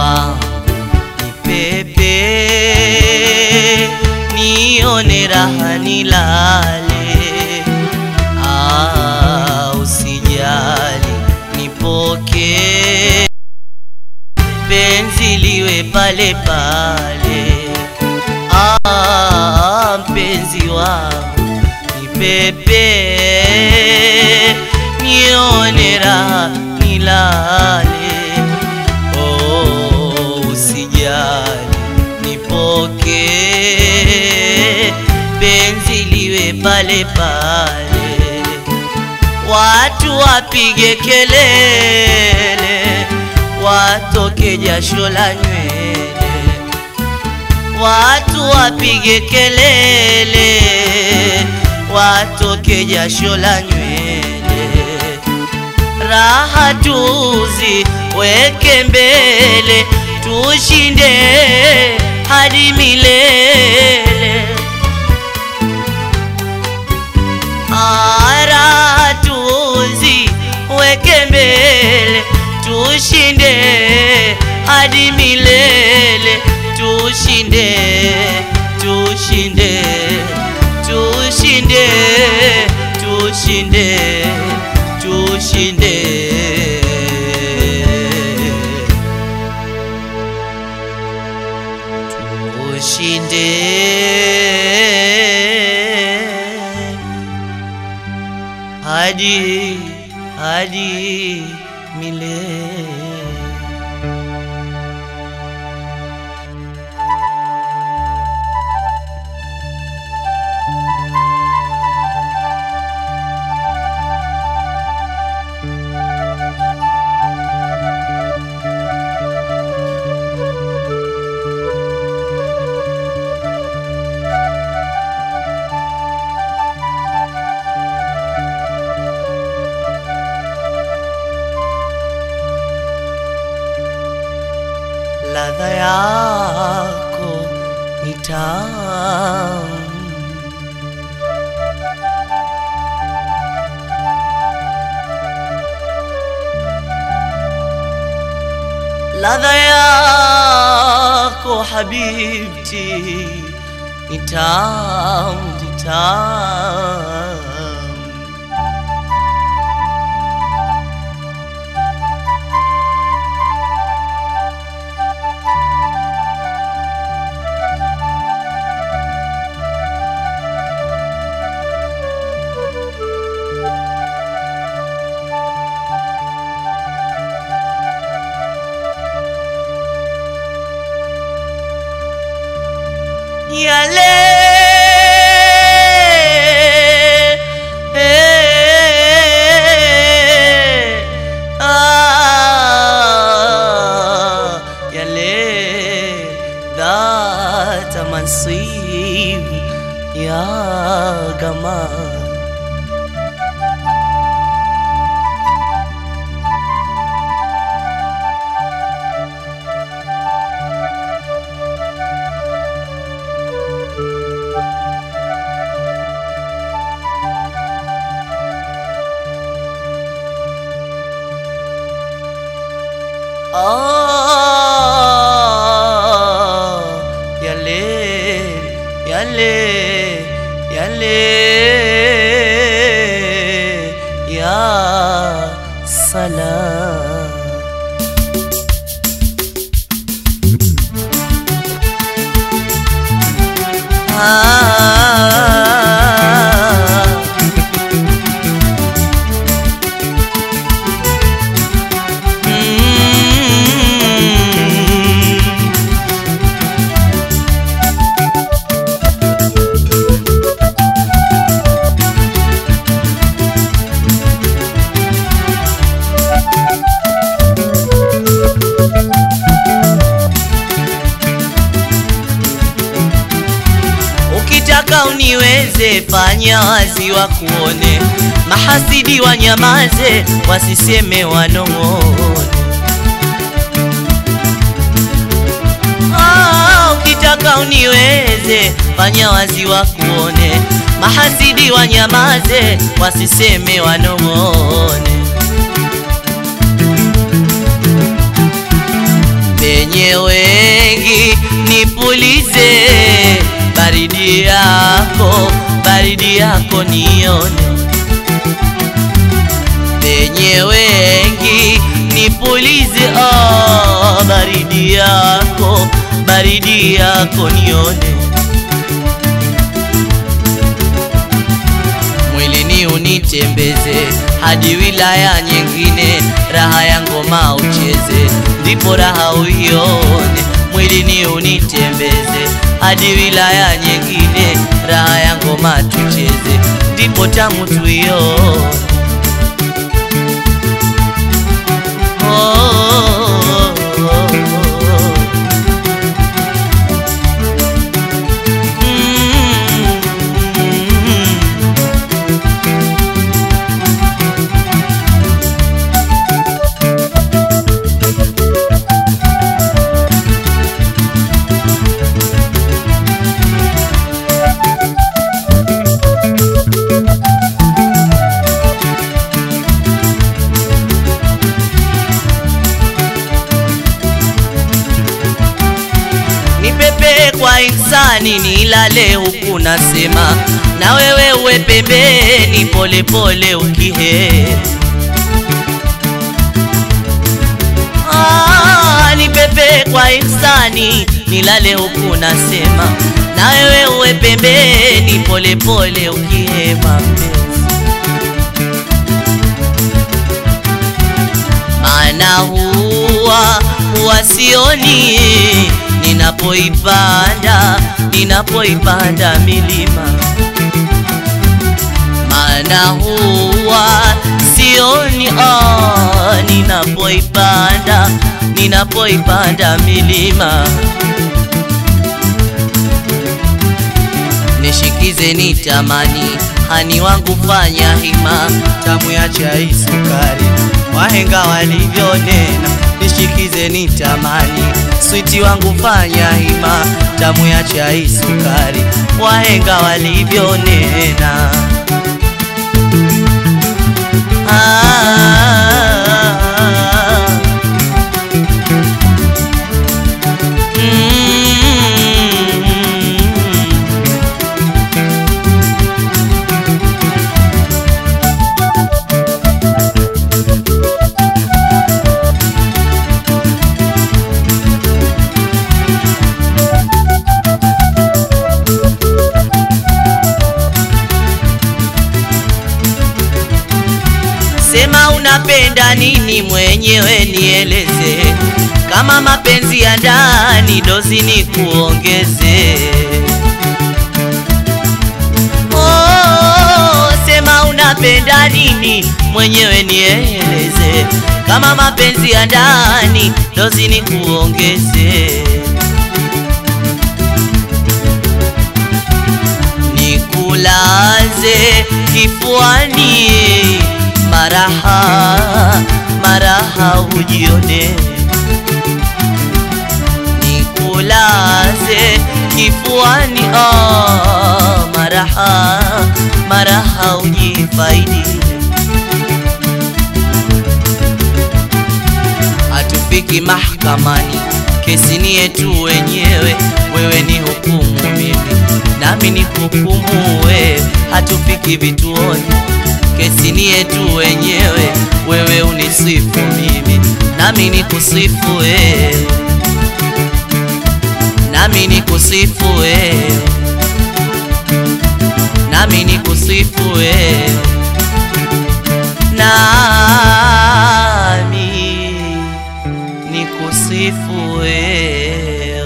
wangu nipepe, nione raha nilale. Ah, usijali nipoke, penzi liwe pale pale. Ah, mpenzi wangu nipepe, nione raha nilale. Oh, usijali nipoke, penzi liwe pale pale. Watu wapige kelele, watoke jasho la nywele. Watu wapige kelele, watoke jasho la nywele. Raha tuzi weke mbele, tushinde hadi milele. Ara tuzi weke mbele, tushinde hadi milele, tushinde, tushinde, tushinde, tushinde, tushinde. Tushinde hadi hadi milele. ladha yako ni tamu, ladha yako habibti ni tamu, ni tamu. yale ah, yale dhata mansib ya gamal Ah, yale, yale, yale, ya salam. Ah, mm. Ukitaka uniweze, fanya wazi wakuone, mahasidi wanyamaze, wasiseme wanong'one. Ah, ukitaka uniweze, fanya wazi wakuone, mahasidi wanyamaze, wasiseme wanong'one. penye penye wengi nipulize baridi yako, baridi yako nione penye wengi nipulize, oh, baridi yako, baridi yako nione mwilini unitembeze hadi wilaya nyingine, raha ya ngoma ucheze, ndipo raha uione. Mwilini unitembeze hadi wilaya nyingine, raha ya ngoma tucheze, ndipo tamu tuione. Oh, oh, oh, oh. Mm. nipepe kwa insani nilale huku nasema na wewe uwe pembeni polepole ukihe Ah, nipepe kwa insani nilale huku nasema na wewe uwe pembeni polepole ukihema mpenzi maana huwa huwa sioni ninapoipanda ninapoipanda milima maana huwa sioni oh, ninapoipanda ninapoipanda milima nishikize nitamani hani wangu fanya hima tamu ya chai sukari wahenga walivyonena nishikize nitamani switi wangu fanya hima tamu ya chai sukari wahenga walivyonena ah, mm, Sema unapenda nini mwenyewe nieleze, kama mapenzi ya ndani dozi ni kuongeze. Oh, sema unapenda nini mwenyewe nieleze, kama mapenzi ya ndani dozi ni kuongeze. nikulaze kifuani, maraha maraha ujione, nikulaze kifuani, oh, maraha maraha ujifaidi, hatufiki mahakamani, kesi ni yetu wenyewe, wewe ni hukumu mimi nami ni hukumu wewe, hatufiki vituoni, kesi ni yetu wenyewe, wewe unisifu mimi, nami ni kusifu wewe, nami ni kusifu wewe, nami ni kusifu wewe, nami ni kusifu wewe.